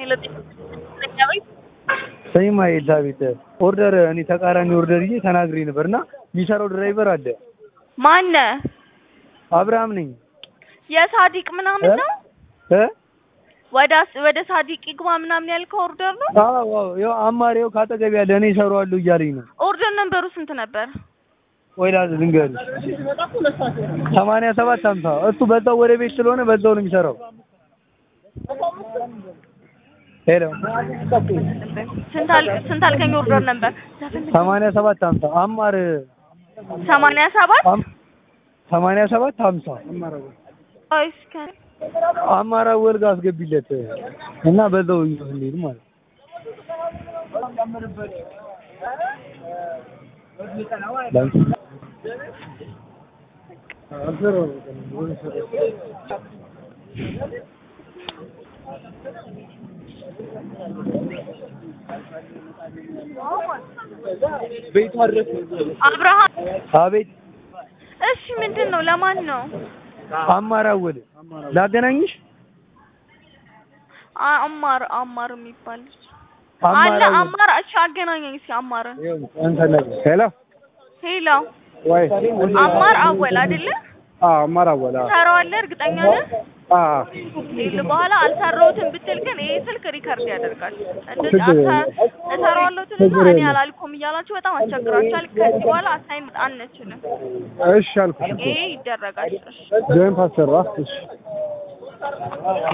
ሰይማ ኤልሳቤጥ ኦርደር እኔ ተቃራኒ ኦርደር ይዤ ተናግሬ ነበር እና የሚሰራው ድራይቨር አለ። ማነ አብርሃም ነኝ የሳዲቅ ምናምን ነው እ ወደ ወደ ሳዲቅ ይግባ ምናምን ያልከው ኦርደር ነው። አዎ አዎ ያው አማሪው ካጠገብ ያለ እኔ እሰራዋለሁ እያለኝ ነው። ኦርደር ነንበሩ ስንት ነበር? ወይ ላዝ ልንገርሽ ሰማንያ ሰባት ሀምሳ እሱ በዛው ወደ ቤት ስለሆነ በዛው ነው የሚሰራው። ሄሎ ስንት አል ስንት አልከኝ? ኦርደር ነበር ሰማንያ ሰባት ሀምሳ አማር ሰማንያ ሰባት አም- ሰማንያ ሰባት ሀምሳ ወይስ ከ አማራ ወልጋ አስገቢለት እና በዛው ይዞት እንሂድ ማለት ነው። አብርሃም አቤት እሺ፣ ምንድን ነው? ለማን ነው? አማራ ወል ላገናኝሽ አ- አማር አማር የሚባል ልጅ አለ። አማራ ወል አማር እሺ፣ አገናኘኝ እስኪ አማርን። ሄሎ ሄሎ፣ ወይ አማር አወል አይደለ? አዎ አማራ ወላ ሰራዋለህ? እርግጠኛ ነህ? አዎ ይል በኋላ አልሰራሁትም ብትል ግን ይሄ ስልክ ሪከርድ ያደርጋል። እንደዚህ ችግር አንተ እሰራዋለሁ ትልና እኔ አላልኩም እያላችሁ በጣም አስቸግራችኋል። ከዚህ በኋላ አሳይን አንችልም። እሺ አልኩሽ እኮ ይሄ ይደረጋል። እሺ ጆይን ፓስተር እሺ